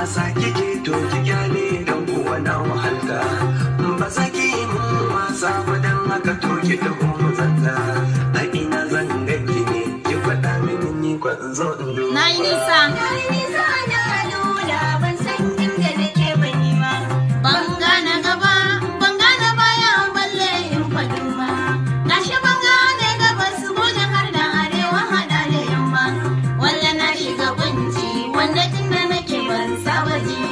wasa kike to ki kyale dan kuwa na wahalta ba za ki yi mun wasa ba dan haka to ki taho mu zanta a ina zan ganki ne ki faɗa mini ni kwan zo in duba Na yi nisa. Ban gane gaba, ban gane baya balle in faɗi ma. Gashi ban gane gabas gudun har da arewa haɗa da yamma. Walla na shiga kunci wanda tun da nake ban saba ji